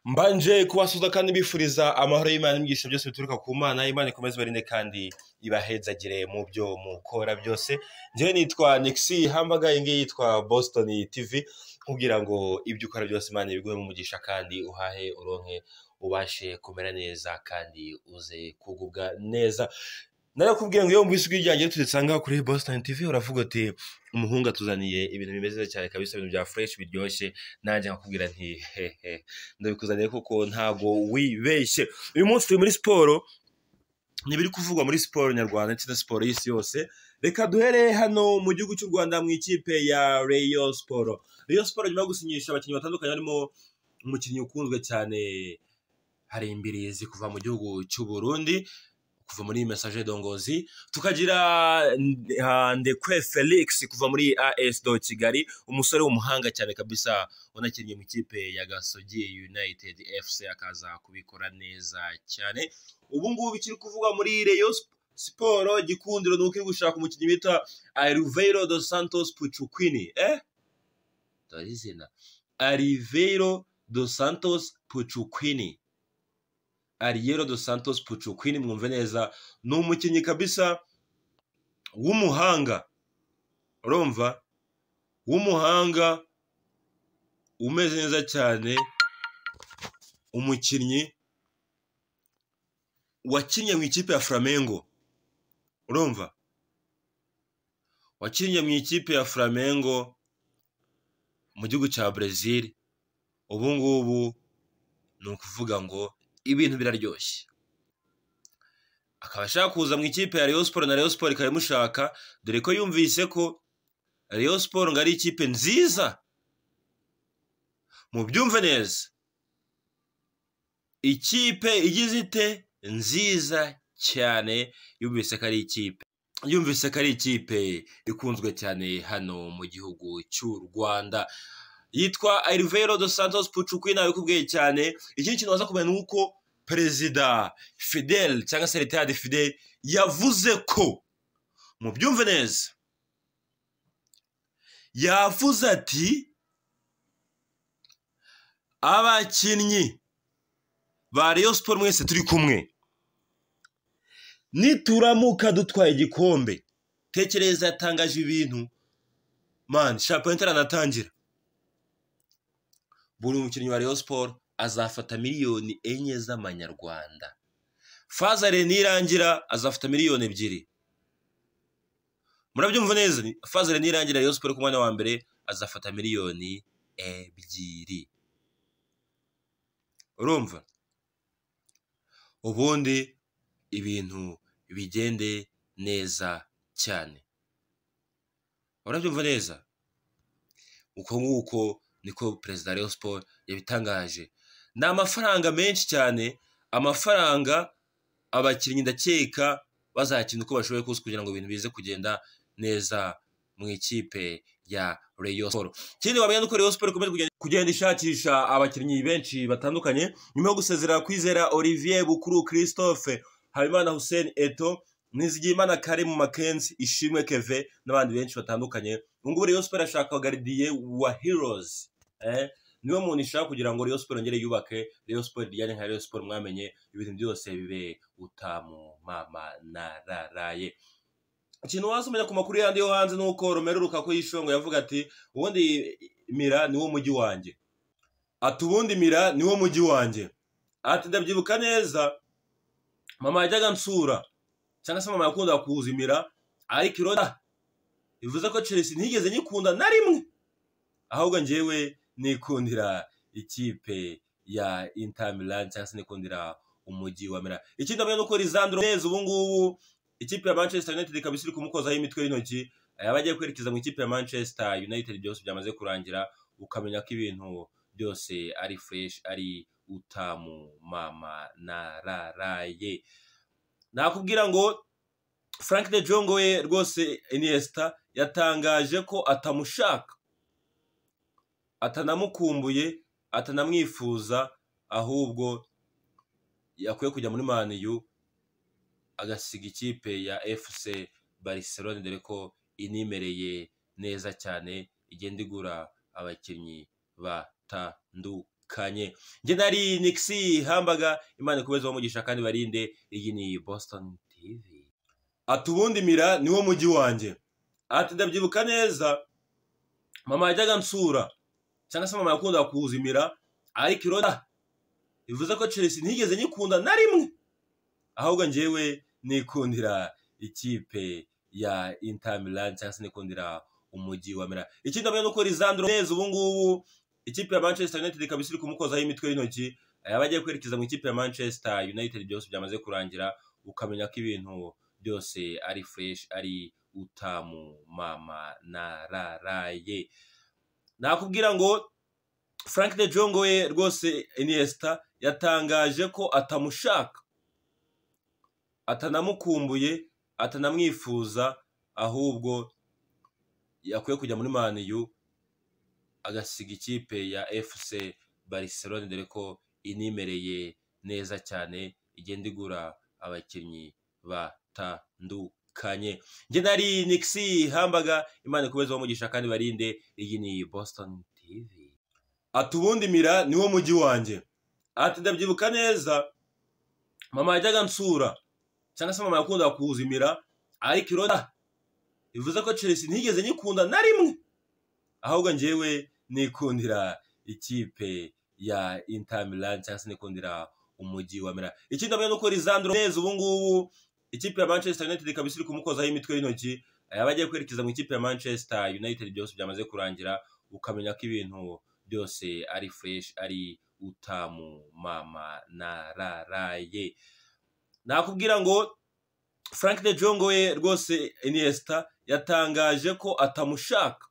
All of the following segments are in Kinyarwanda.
mbanje kubasuza kandi bifuriza amahoro y'imana n'imigisha byose bituruka ku mana imana ikomeze ibarinde kandi ibahezagire mu byo mukora byose njyewe nitwa nixi hambaga iyi ngiyi yitwa boston tv nkubwira ngo ibyo ukora byose imana ibiguhe mu mugisha kandi uhahe uronke ubashe kumera neza kandi uze kugubwa neza narakubwiye ngo iyo wumvise ijwi ryanjye tudusanga kuri Boston TV uravuga uti umuhungu atuzaniye ibintu bimeze neza cyane kabisa ibintu bya fresh biryoshye nanjye nkakubwira nti hehe ndabikuzaniye kuko ntago wibeshye uyu munsi turi muri siporo ntibiri kuvugwa muri siporo nyarwanda ndetse na siporo y'isi yose reka duhere hano mu gihugu cy'u rwanda mu ikipe ya Rayon Sport Rayon Sport nyuma yo gusinyisha abakinnyi batandukanye harimo umukinnyi ukunzwe cyane hari imbirizi kuva mu gihugu cy'u Burundi kuva muri message dongozi tukagira uh, ndekwe felix kuva muri as do kigali umusore w'umuhanga cyane kabisa unakinnye mu ikipe ya gasogi united fc akaza kubikora neza cyane ubu ngubu ikiri kuvugwa muri reyo siporo gikundiro ni uko iri gushaka umukinnyi bita ariveiro dos santos pucukwini eh dore izina ariveiro dos santos pucukwini Ariero dos Santos Pucuquini mwumve neza ni umukinnyi kabisa w'umuhanga urumva w'umuhanga umeze neza cyane umukinnyi wakinnye mu ikipe ya Flamengo urumva wakinnye mu ikipe ya Flamengo mu gihugu cya Brazil ubu ngubu ni ukuvuga ngo ibintu biraryoshye akaba ashaka kuza mu ikipe ya Rayon Sport na Rayon Sport ikaba imushaka dore ko yumvise ko Rayon Sport ngo ari ikipe nziza mu byumve neza ikipe igize ite nziza cyane yumvise ko ari ikipe yumvise ko ari ikipe ikunzwe cyane hano mu gihugu cy'u Rwanda yitwa Alvero dos Santos Pucukwi nawe kubwiye cyane ikindi kintu waza kumenya nuko perezida Fidel cyangwa se leta de Fidel yavuze ko mu byumve neza yavuze ati abakinnyi ba Rayon Sport mwese turi kumwe nituramuka dutwaye igikombe tekereza yatangaje ibintu man shampiyona itaratangira buri mukinnyi wa Rayon Sport azafata miliyoni enye z'amanyarwanda fazare nirangira azafata miliyoni ebyiri murabyumva neza fazare nirangira Rayon Sport ku mwanya wa mbere azafata miliyoni ebyiri urumva ubundi ibintu bigende neza cyane urabyumva neza uko nguko niko perezida wa Rayon Sport yabitangaje ni amafaranga menshi cyane amafaranga abakinnyi ndakeka bazakina uko bashoboye kose kugira ngo ibintu bize kugenda neza mu ikipe ya Rayon Sport ikindi wamenya nuko Rayon Sport ikomeje kugenda ishakisha abakinnyi benshi batandukanye nyuma yo gusezera kwizera Olivier Bukuru Christophe Habimana Hussein Eto Nizigiyimana Karim Makenzi Ishimwe Keve n'abandi benshi batandukanye ubu ngubu Rayon Sport ashaka garidiye wa Heroes eh, niwe muntu ishaka kugira ngo Rayon Sport yongere yubake Rayon Sport rijyane nka Rayon Sport mwamenye ibintu byose bibe utamu mama nararaye ikintu wasomenya ku makuru yandi yo hanze ni uko Romelu Lukaku yishongo yavuga ati ubundi Mira niwo mujyi wanjye ati ubundi Mira niwo mujyi wanjye ati ndabyibuka neza mama yajyaga nsura cyangwa se mama yakunda kuwuzimira ariko irota bivuze ko Chelsea ntigeze nyikunda na rimwe ahubwo njyewe nikundira ikipe ya Inter Milan cyangwa se nikundira umujyi wa Milan ikindi amenya nuko Lisandro Martinez ubu ngubu ikipe ya Manchester United ikaba iri kumukozaho imitwe y'intoki yaba agiye kwerekeza mu ikipe ya Manchester United byose byamaze kurangira ukamenya ko ibintu byose ari fresh ari utamu mama nararaye nakubwira ngo frank de Jong we rwose Iniesta yatangaje ko atamushaka atanamukumbuye atanamwifuza ahubwo yakwiye kujya muri maniyu agasiga ikipe ya fc barcelone dore ko inimereye neza cyane igenda igura abakinnyi batandukanye batandukanye njye nari nigisi hambaga imana ikomeze umugisha kandi barinde iyi ni boston tv ati ubundi mira niwo mujyi wanjye ati ndabyibuka neza mama yajyaga nsura cyangwa se mama yakundaga kuwuzimira ariko iroda bivuze ko chelsea ntigeze nyikunda na rimwe ahubwo njyewe nikundira ikipe ya inter milan cyangwa se nikundira umujyi wa mera ikindi amenya nuko Lisandro Martinez ubu ngubu ikipe ya Manchester United ikaba isiri kumukozaho imitwe y'intoki yaba agiye kwerekeza mu ikipe ya Manchester United byose byamaze kurangira ukamenya ko ibintu byose ari fresh ari utamu mama nararaye nakubwira ngo Frank de Jong we rwose Iniesta yatangaje ko atamushaka atanamukumbuye atanamwifuza ahubwo yakwiye kujya muri maniyu agasiga ikipe ya fc barcelone dore ko inimereye neza cyane igenda igura abakinnyi batandukanye njye nari nigisi hambaga imana ikomeze umugisha kandi barinde iyi ni boston tv ati ubundi mira niwo mujyi wanjye ati ndabyibuka neza mama yajyaga nsura cyangwa se mama yakundaga kuwuzimira ariko iroda bivuze ko chelsea ntigeze nyikunda na rimwe ahubwo njyewe nikundira ikipe ya inter milan cyangwa se nikundira umujyi wa milan ikindi amenya nuko Lisandro Martinez ubu ngubu ikipe ya manchester united ikaba isiri kumukozaho imitwe y'intoki yaba agiye kwerekeza mu ikipe ya manchester united byose byamaze kurangira ukamenya ko ibintu byose ari fresh ari utamu mama nararaye nakubwira ngo frank de Jong we rwose Iniesta yatangaje ko atamushaka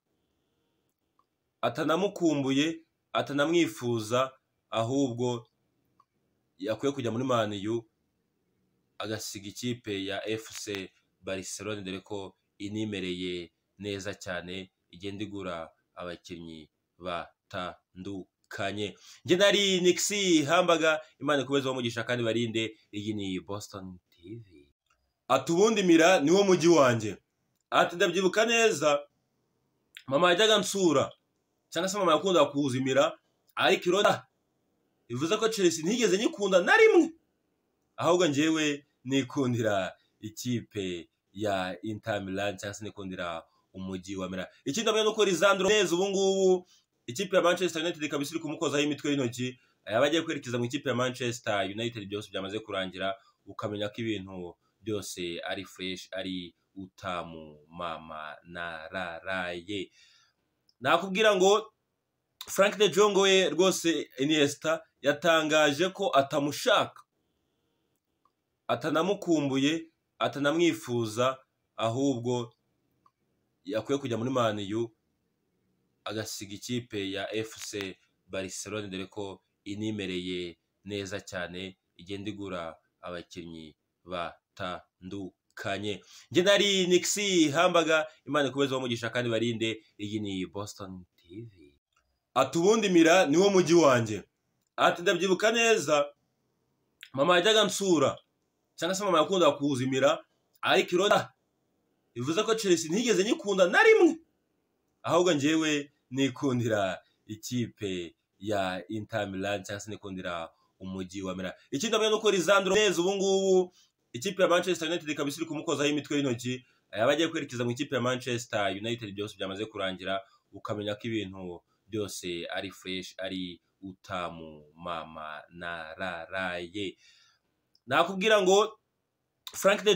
atanamukumbuye atanamwifuza ahubwo yakwiye kujya muri maniyu agasiga ikipe ya fc barcelone dore ko inimereye neza cyane igenda igura abakinnyi batandukanye njye nari nigisi hambaga imana ikomeze umugisha kandi barinde iyi ni boston tv ati ubundi mira niwo mujyi wanjye ati ndabyibuka neza mama yajyaga nsura cyangwa se mama yakundaga kuwuzimira ariko iroda bivuze ko chelsea ntigeze nyikunda na rimwe ahubwo njyewe nikundira ikipe ya inter milan cyangwa se nikundira umujyi wa milan ikindi amenya nuko Lisandro Martinez ubu ngubu ikipe ya manchester united ikaba isiri kumukozaho imitwe y'intoki yaba agiye kwerekeza mu ikipe ya manchester united byose byamaze kurangira ukamenya ko ibintu byose ari fresh ari utamu mama nararaye nakubwira ngo frank de Jong we rwose Iniesta yatangaje ko atamushaka atanamukumbuye atanamwifuza ahubwo yakwiye kujya muri maniyu agasiga ikipe ya fc barcelone dore ko inimereye neza cyane igenda igura abakinnyi batandukanye njye nari nigisi hambaga imana ikomeze umugisha kandi barinde iyi ni boston tv ati ubundi mira niwo mujyi wanjye ati ndabyibuka neza mama yajyaga nsura cyangwa se mama yakundaga kuwuzimira ariko iroda bivuze ko chelsea ntigeze nyikunda na rimwe ahubwo njyewe nikundira ikipe ya inter milan cyangwa se nikundira umujyi wa milan ikindi amenya nuko Lisandro Martinez ubu ngubu ikipe ya manchester united ikaba isiri kumukozaho imitwe y'intoki yaba agiye kwerekeza mu ikipe ya manchester united byose byamaze kurangira ukamenya ko ibintu byose ari fresh ari utamu mama nararaye nakubwira ngo frank de